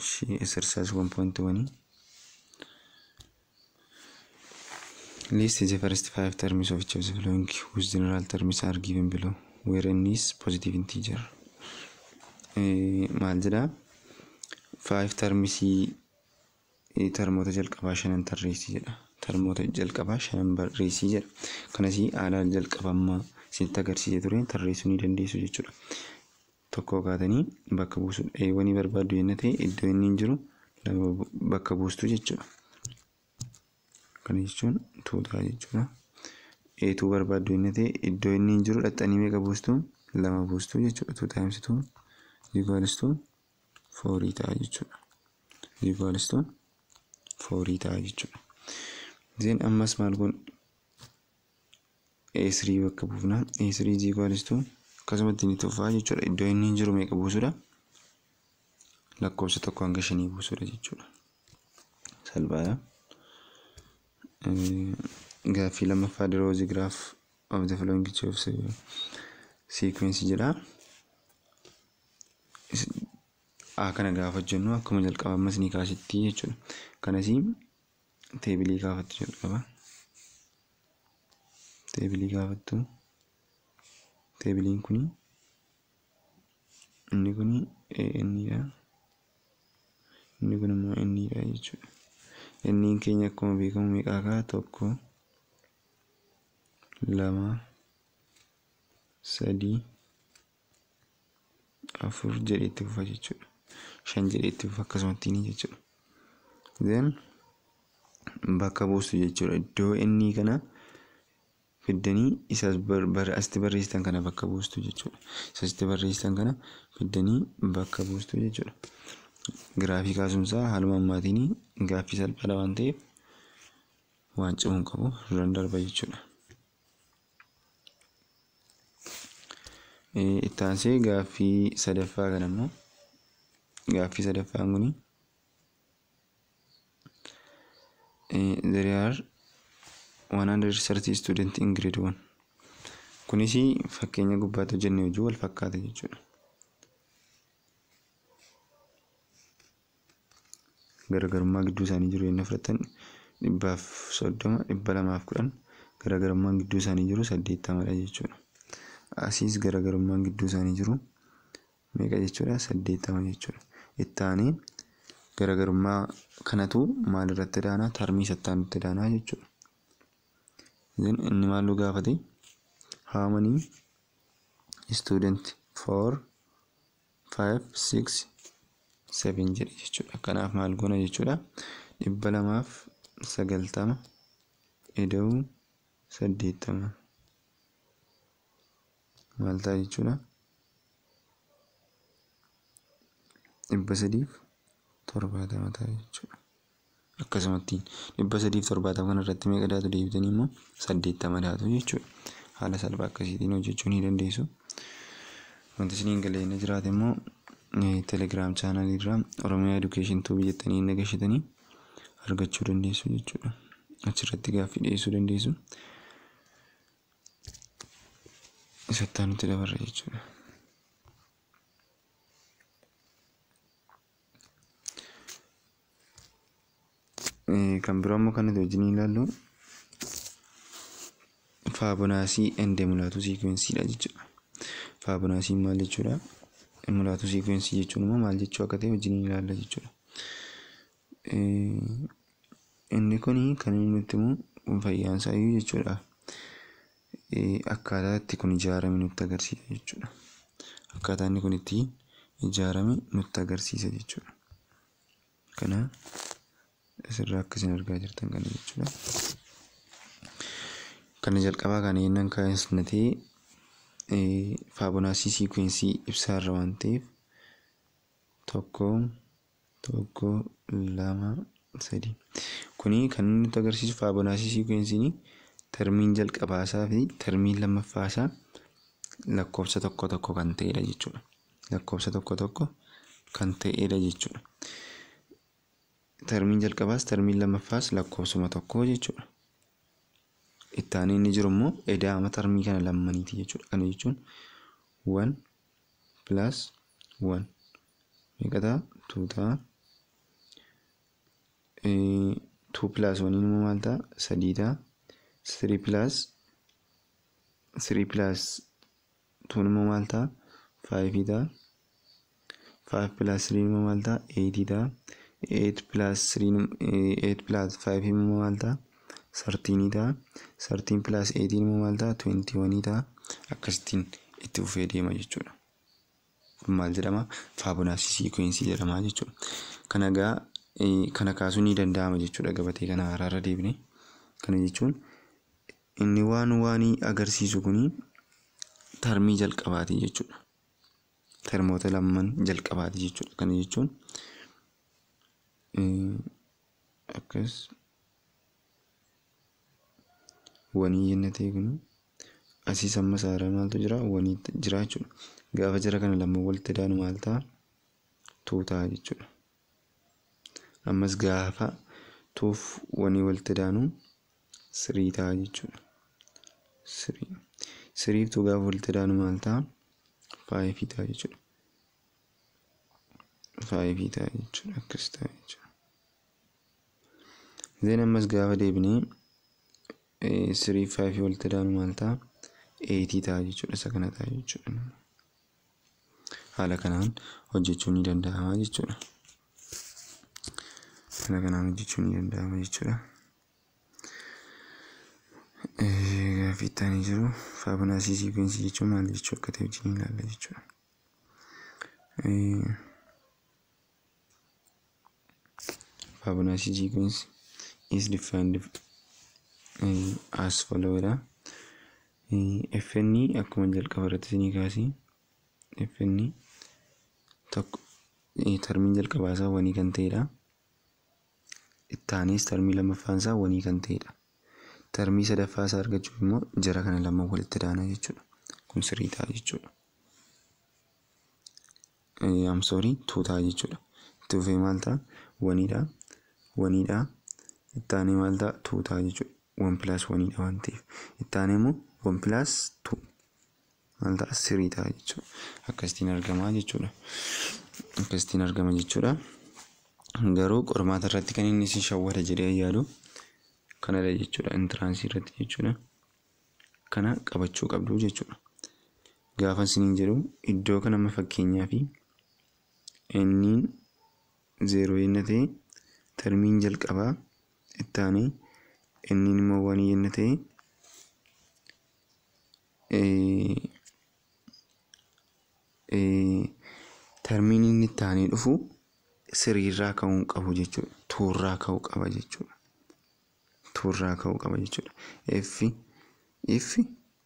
She exercise 1.1. List the first five terms of each of the following whose general terms are given below where n is positive integer. Maal jedha five termsii termoota jalqabaa shanan tarreessi jedha. Termoota jalqabaa shanan barreessi jedha. Kanasii haala jalqabammaa isinitti agarsiisee ture tarreessuu ni dandeessu jechuudha. Tokko kaatanii bakka buusuudha. Eewwanii barbaaddu yenna ta'e iddoo inni hin jiru bakka buustu jechuudha. Kana jechuun tuutaa jechuudha. Eetuu barbaaddu yenna ta'e iddoo inni hin jiru dhaxxanii meeqa buustu lama buustu jechuudha. Two times two equals to foorii ta'a jechuudha. Equals to foorii ta'a jechuudha. Zeen ammas maal kun A3 bakka buufna. A3 is equals to akkasumatti ni tuffaa jechuudha. Iddoo inni hin jiru meeqa buusudha? Lakkoofsa tokko hanga shanii buusudha jechuudha. Salphaadha. Gaaffii lammaffaa the rose graph of the following of sequence jedha. A kana gaafa jennu akkuma jalqaba ammas ni kaasitti jechuudha. Kanasii teebilii gaafattu jalqaba. Teebilii gaafattu. Teebiliin kuni inni kuni innidha. Inni kun immoo innidha jechuudha. Inniin keenya akkuma beekamu meeqaa kaa tokko lama sadii afur jedhee itti fufa jechuudha. Shan jedhee itti fufa akkasumatti ni jechuudha. Then bakka buustu jechuudha. Iddoo inni kana fiddanii isas asitti barreessitan kana bakka buustu jechuudha. Isasitti barreessitan kana fiddanii bakka buustu jechuudha. Giraafii kaasumsaa haaluma ammaatiin gaaffii salphaadha waan ta'eef waan cimuun qabu irraan darba jechuudha. Itti aansee gaaffii sadaffaa kana immoo gaaffii sadaffaan kuni there are 130 student in grade 1 kunis fakkeenya gubbaatti hojjenne hojii wal fakkaata jechuudha. Garaagarummaa gidduu isaanii jiru inni fudhatan dhibbaaf soddoma dhibba lamaaf kudhan garaagarummaan gidduu isaanii jiru saddeettamadha jechuudha. Asiis garaagarummaan gidduu isaanii jiru meeqa jechuudha saddeettama jechuudha. Itti aanee garaagarummaa kanatu maal irratti daanaa tarmii sattaanutti daanaa jechuudha. Inni maal nu gaafate how many student four five six seven jedhe jechuudha. Kanaaf maal goona jechuudha dhibba lamaaf sagaltama ida'uu saddeettama maal ta'a jechuudha dhibba sadiif torbaatama ta'a jechuudha. Akkasumatti dhibba sadiif torbaatama kana irratti meeqa daatu deebitanii immoo saddeettama daatu jechuudha. Haala salphaa akkasiitiin hojjechuu ni dandeessu. Wanti isiniin galee inni jiraate immoo telegiraam chaanalii irraa Oromiyaa Edukeeshin Tuubii jettanii inni gashitanii argachuu dandeessu jechuudha. Achirratti gaaffii dhiyeessuu dandeessu. Isattaa nutti dabarra jechuudha. Kan biroo immoo kan nuti wajjin ilaallu faabonaasii ende mulaatu siikweensiidha jechuudha. Faabonaasiin maal jechuudha? Mulaatu siikwensii jechuun immoo maal jechuu akka ta'e wajjin ilaalla jechuudha. Inni kun kan inni nutti himu fayyaansaa iyyuu jechuudha. Akkaataa itti kun ijaarame nutti agarsiisa jechuudha. Akkaataa inni kun itti ijaarame nutti agarsiisa jechuudha. Kana asirraa akkasiin argaa jirtan kana jechuudha. Kana jalqabaa kana yennan kaasnatee faabonaasii siikwensii ibsaarra waan ta'eef tokko tokko lama sadi kuni kan inni nutti agarsiisu faabonaasii siikweensiin termiin jalqabaasaa fi termiin lammaffaasaa lakkoofsa tokko tokko kan ta'edha jechuudha. Lakkoofsa tokko tokko kan ta'edha jechuudha. Termiin jalqabaas termiin lammaffaas lakkoofsuma tokko jechuudha. Itti aanee inni jiru immoo edaama termii kana lammaniiti jechuudha. Kana jechuun one plus one meeqa ta'a two ta'a tuu pilaas waniin immoo maal ta'a sadii ta'a sirii pilaas sirii pilaas tuun immoo maal ta'a faayivii ta'a faayiv pilaas siriin immoo maal ta'a eeyitii ta'a eeyit pilaas siriin eeyit pilaas faayivii immoo maal ta'a sartiinii ta'a sartiin pilaas eeyitiin immoo maal ta'a tuwentii wanii ta'a akkasittiin itti fufee deema jechuudha. Kun maal jedhama faabonaasii siikwensii jedhama jechuudha. Kana egaa kana kaasuun ni danda'ama jechuudha gabatee kana haraarra deebine. Kana jechuun inni waan waanii agarsiisu kuni tarmii jalqabaati jechuudha. Termoota lamman jalqabaati jechuudha. Kana jechuun akkas wanii jenna ta'e kun asii samma isaarra maaltu jira wanii jira jechuudha. Gaafa jara kana lama walitti daanu maal ta'a tuu ta'a jechuudha. Ammas gaafa tuuf wanii walitti daanu sirii ta'a jechuudha. Sirii siriif tuu gaafa walitti daanu maal ta'a faayifii ta'a jechuudha. Faayifii ta'a jechuudha akkas ta'a jechuudha. Zeen ammas gaafa deebinee sirii faayifii walitti daanu maal ta'a eeyitii ta'a jechuudha isa kana ta'a jechuudha. Haala kanaan hojjechuun ni danda'ama jechuudha. Haala kanaan hojjechuun ni danda'ama jechuudha. Gaaffii itti aanee jiru faabonaasii siikwensii jechuun maal jechuu akka ta'e wajjin ilaalla jechuudha. Faabonaasii siikwensii is defined as follow dha. FN akkuma jalqaba irratti isinii kaasee FN tokko tarmiin jalqabaa isaa wanii kan ta'edha. Ittaanis tarmii lammaffaan isaa wanii kan ta'edha. Tarmii sadaffaa isaa argachuuf immoo jara kana lama walitti daana jechuudha. Kun sirii ta'a jechuudha. Amsoorii tuu ta'a jechuudha. Itti fufee maal ta'a? Waniidha. Waniidha. Ittaanee maal ta'a? Tuu ta'a jechuudha. Wan pilaas waniidha waan ta'eef. Ittaanee immoo wan pilaas tuu. Maal ta'a? Sirii ta'a jechuudha. Akkasitiin argama jechuudha. Akkasitiin argama jechuudha. Garuu qormaata irratti kan inni isin shawwata jedhee yaadu kanadha jechuudha. Intiraansii irratti jechuudha. Kana qabachuu qabdu jechuudha. Gaafa isiniin jedhu iddoo kana amma fakkeenyaa fi inniin zeeroo yenna ta'e tarmiin jalqabaa ittaanee inniin immoo wanii yenna ta'e tarmiin inni ittaanee dhufu siriirraa ka'uu qabu jechuudha. Tuurraa ka'uu qaba jechuudha. Tuurraa ka'uu qaba jechuudha. Effi iffi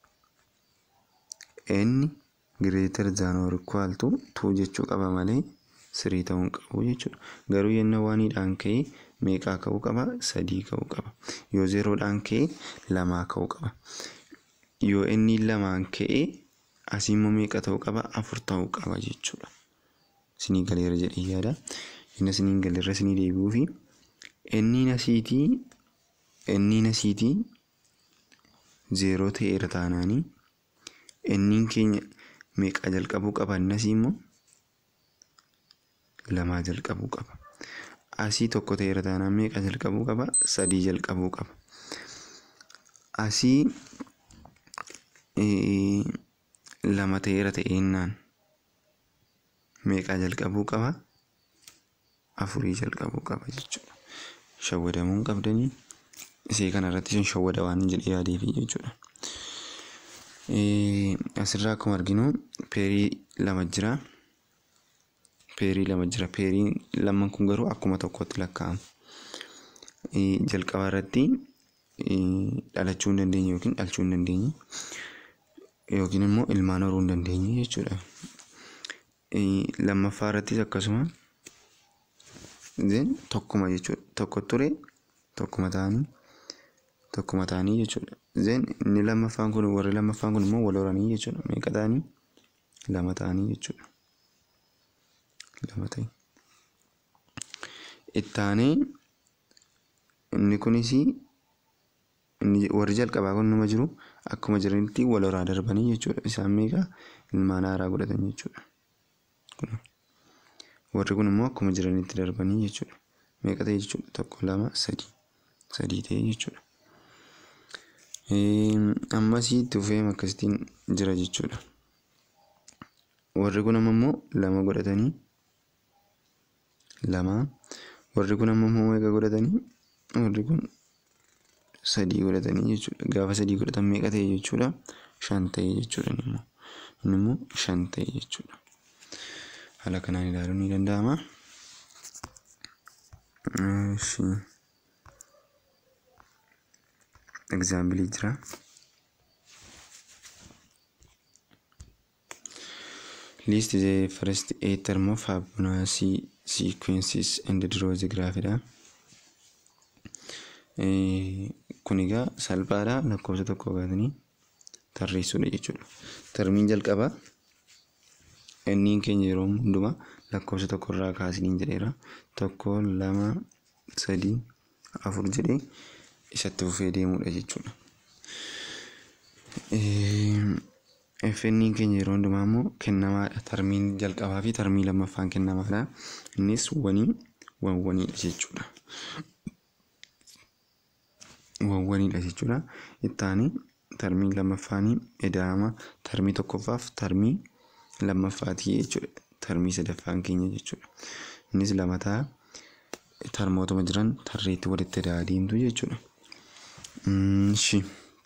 inni greater than or equal to tuu jechuu qaba malee sirii ta'uu hin qabu jechuudha. Garuu yenna waaniidhaan ka'ee meeqaa ka'uu qaba? Sadii ka'uu qaba. Yoo zeeroodhaan ka'ee lamaa ka'uu qaba. Yoo inni lamaan ka'ee asii immoo meeqa ta'uu qaba? Afur ta'uu qaba jechuudha. Isinii galeera jedhee yaada. Inni isiniin galeerra isinii deebi'uu fi inni asiitii inni asiitii zeeroo ta'eera taanaanii inniin keenya meeqa jalqabuu qaba? Inni asii immoo lamaa jalqabuu qaba. Asii tokko ta'eera taanaan meeqa jalqabuu qaba? Sadii jalqabuu qaba. Asii lama ta'eera ta'eennaan meeqa jalqabuu qaba? Afurii jalqabuu qaba jechuudha. Shawwadamuu hin qabdanii isee kanarratti isin shawwada waan jedhee yaadeefi jechuudha. Asirraa akkuma arginu peerii lama jira. Peerii lama jira. Peeriin lamman kun garuu akkuma tokkotti lakkaa'amu. Jalqaba irratti dhalachuu hin dandeenye yookiin dhalchuu hin dandeenye yookiin immoo ilmaan horuu hin dandeenye jechuudha. Lammaffaa irrattis akkasuma tokkuma jechuudha. Tokko ture tokkuma ta'anii tokkuma ta'anii jechuudha. Zeen inni lammaffaan kun warri lammaffaan kun immoo wal horanii jechuudha. Meeqa ta'anii? Lama ta'anii jechuudha. Lama ta'e. Ittaanee inni kunis warri jalqabaa kun nama jiru akkuma jiranitti wal horaa darbanii jechuudha. Isaan meeqa ilmaan haaraa godhatan jechuudha. Warri kun immoo akkuma jiranitti darbanii jechuudha. meeqa ta'e jechuudha tokko lama sadii sadii ta'e jechuudha. Ammasii tufee akkasittiin jira jechuudha. Warri kun ammoo lama godhatanii lama warri kun ammoo meeqa godhatanii warri kun sadii godhatanii jechuudha. Gaafa sadii godhatan meeqa ta'e jechuudha shan ta'e jechuudha immoo inni immoo shan ta'e jechuudha. Haala kanaan ilaaluun ni danda'ama. Example jira. List the first eight term of Fibonacci sequences and draw the graph dha. Kun egaa salphaadha lakkoofsa tokko kaasanii tarreessuudha jechuudha. Termiin jalqabaa inni keenya yeroo hundumaa lakkoofsa tokko irraa kaasanii jedheera. Tokko lama sadii afur jedhee isatti fufee deemudha jechuudha. FN keenya yeroo hundumaa immoo kennamaadha. Termiin jalqabaa fi termiin lammaffaan kennamaadha. Innis wanii wawwaniidha jechuudha. Wawwaniidha jechuudha. Ittaanii termiin lammaffaanii ida'ama termii tokkoffaaf termii lammaffaatii jechuudha. Termii sadaffaan keenya jechuudha. Innis lama ta'a. Termootuma jiran tarreetti walitti ida'aa deemtu jechuudha. Shi.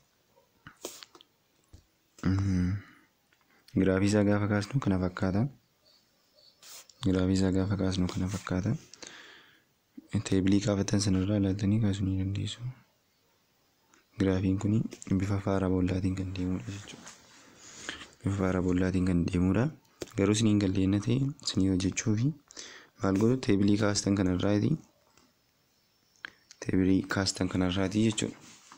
Giraafii isaa gaafa kaasnu kana fakkaata. Giraafii isaa gaafa kaasnu kana fakkaata. Teebilii kaafatan sanarraa ilaaltanii kaasuu ni dandeessu. Giraafiin kun bifa paaraboollaatiin kan deemudha jechuudha. Bifa paaraboollaatiin kan deemudha. Garuu isiniin galleenya ta'e isinii hojjechuu fi maal godhu teebilii kaastan kanarraati. Teebilii kaastan kanarraati jechuudha.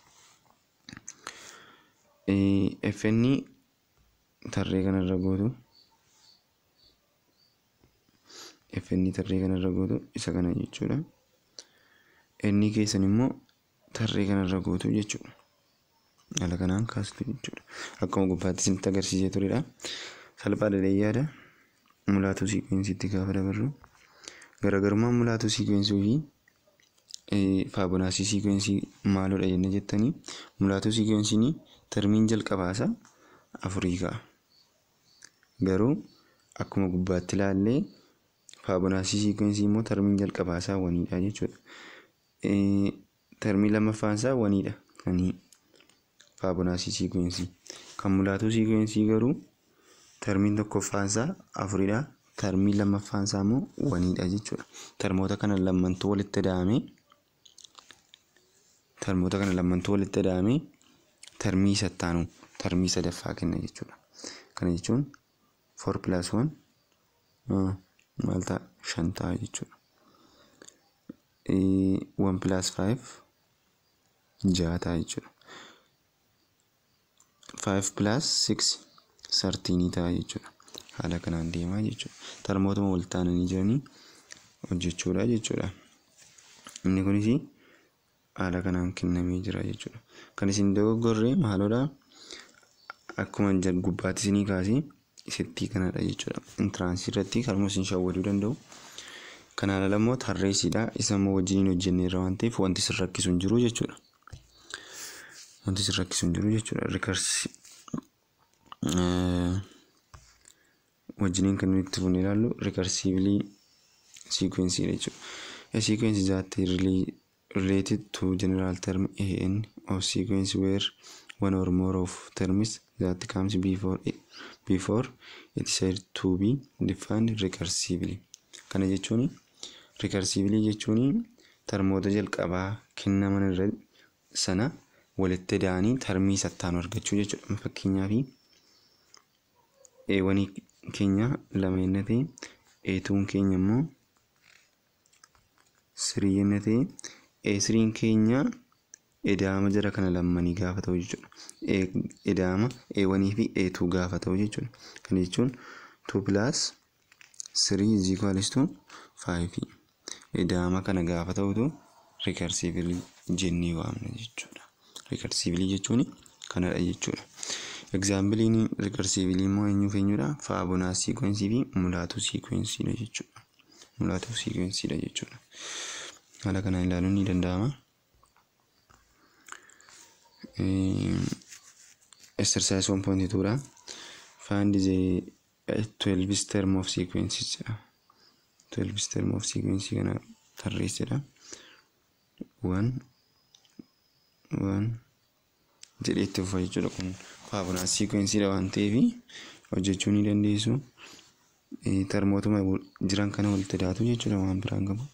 FN tarree kanarra gootu FN tarree kanarra gootu isa kana jechuudha. Inni keessan immoo tarree kanarra gootu jechuudha. Haala kanaan kaastu jechuudha. Akkuma gubbaatti isinitti agarsiisee turedha. Salphaadha yaada. Mulaatuu siikweensiitti gaafa dabarru. Garaagarummaan mulaatuu siikwensii fi faabonaasii siikwensii maalodha jenne jettanii mulaatuu siikweensiin termiin jalqabaasaa afurii ka'a. Garuu akkuma gubbaatti ilaallee faabonaasii siikwensii immoo termiin jalqabaasaa waniidha jechuudha. Termii lammaffaan waniidha. Kanii faabonaasii siikwensii. Kan mulaatuu siikwensii garuu termiin tokkoffaansaa afuridha. Termii lammaffaansaa immoo waniidha jechuudha. Termoota kana lammantuu walitti ida'amee termoota kana lammantuu walitti ida'amee termii sattaanu termii sadaffaa kenna jechuudha. Kana jechuun four plus one maal ta'a shan ta'a jechuudha. One plus five jaha ta'a jechuudha. Five plus six sartiinii ta'a jechuudha. Haala kanaan deemaa jechuudha. Termootuma wal taananii jiranii hojjechuudha jechuudha. Inni kunis haala kanaan kennamee jira jechuudha. Kan isin dogoggorre maalodha? Akkuma gubbaatti isinii kaasee isittii kanadha jechuudha. Intiraansii irratti kalmoo isin shawwaduu danda'u. Kanaan ala immoo tarreessiidha. Isa immoo wajjiniin hojjenneerra waan ta'eef wanti isin rakkisu hin jiru jechuudha. Wanti isin rakkisu hin jiru jechuudha. Rikarsi wajjiniin kan nuti itti fuunee ilaallu rikarsiivilii siikweensiidha jechuudha. A sequence is that related to general term AN of sequence where one or more of terms that comes before it, before it is said to be defined recursively. Kana jechuun rikarsively jechuun termoota jalqabaa kennaman irra sana walitti ida'anii termii sattaanu argachuu jechuudha. Fakkeenyaaf eewwanii keenya lama yenna ta'e eetuun keenya immoo sirii yenna ta'e eesiriin keenya edaama jara kana lammanii gaafa ta'u jechuudha. Edaama eewwanii fi eetuu gaafa ta'u jechuudha. Kana jechuun two plus sirii is equals to five edaama kana gaafa ta'utu rikarsiivilii jennee waamna jechuudha. Rikarsiivilii jechuun kanadha jechuudha. Egzaambiliin rikarsiivilii immoo eenyuuf eenyudha? Faabonaas siikwensii fi mulaatuu siikweensiidha jechuudha. Mulaatuu siikweensiidha jechuudha. haala kanaan ilaaluun ni danda'ama. Exercise 1.2 dha. Find the 12 term of sequences jedha. 12 term of sequence kana tarreessedha. 1 1 jedhee itti fufa jechuudha kun faabulaa siikweensiidha waan ta'eef hojjechuu ni dandeessu. Termootuma jiran kana walitti daatu jechuudha waan biraan qabu.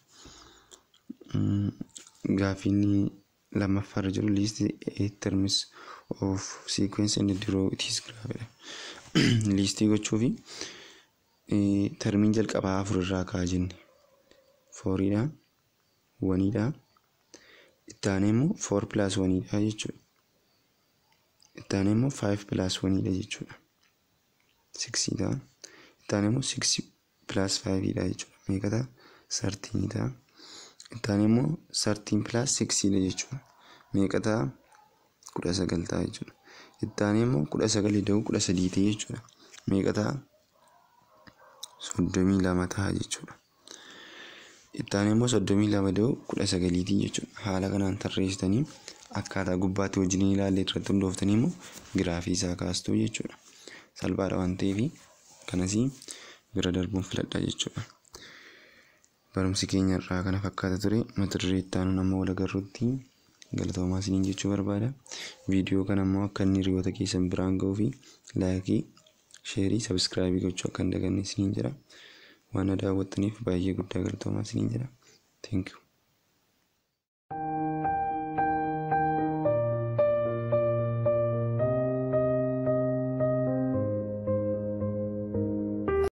Gaaffiin lammaffaarra jiru list eight terms of sequence and draw it is graafedha. Listii gochuufi termiin jalqabaa afur irraa kaa jenne fooriidha waniidha itti aanee immoo foor pilaas waniidha jechuudha. Itti aanee immoo faayiv pilaas waniidha jechuudha. Siksii ta'a. Itti aanee immoo siksi pilaas faayividha jechuudha. Meeqa ta'a? Sartiinii ta'a. Itti aanee immoo sartiin pilaas siksiidha jechuudha. Meeqa ta'a? Kudha sagal ta'a jechuudha. Itti aanee immoo kudha sagalii da'uu kudha sadii ta'e jechuudha. Meeqa ta'a? Soddomii lama ta'a jechuudha. Itti aanee immoo soddomii lama da'uu kudha sagaliitii jechuudha. Haala kanaan tarreessitanii akkaataa gubbaatti wajjin ilaalle irratti hundooftanii immoo giraafii isaa kaastuu jechuudha. Salphaadha waan ta'eef kanasii bira darbuun filadha jechuudha. Barumsi keenya irraa kana fakkaata ture mata duree itti aanuun amma wal agarruutti galatoomaa isiniin jechuu barbaada. Viidiyoo kana immoo akka inni hiriyoota keessan biraan ga'uu fi laayikii, sheerii, sabiskiraayibii gochuu akka hin daganne isiniin jedha. Waan na daawwattaniif baay'ee guddaa galatoomaa isiniin jedha. Thank you.